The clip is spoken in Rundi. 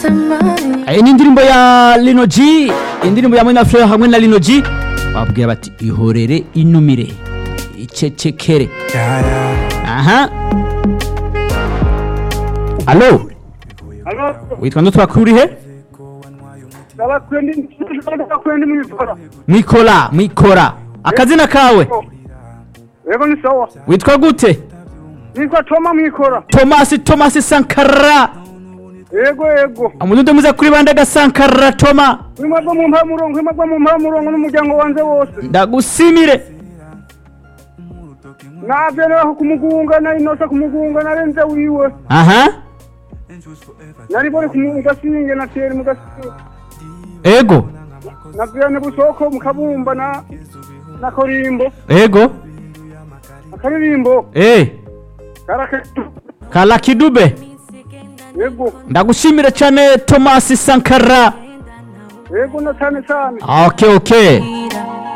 iyi ni indirimbo ya Lino G indirimbo ya Mwina Fleur hamwe na Lino G babwira bati ihorere inumire icecekere aha alo Alo, witwa ndo twakurihe ndabakwendi ndabakwendi mwikora. mwikora mwikora akazina kawe Yego ni sawa. witwa gute Nitwa Toma mwikora. Thomas Thomas Sankara Yego yego. amudude muza kuri bande ga Sankara Toma Mwimagwa mu mpamurongo, mwimagwa mu mpamurongo n'umuryango wanje wose. ndagusimire Navyo naho kumugunga nari nosa kumugunga narenze wiwe. aha Nari bori kumugasinge na teri mugasinge. ego Navyo ne busoko mukabumba na na korimbo. ego Akaririmbo eh karaketu. kala kidube Yego. ndagushimire cyane Thomas Sankara Yego na cyane cyane. okay okay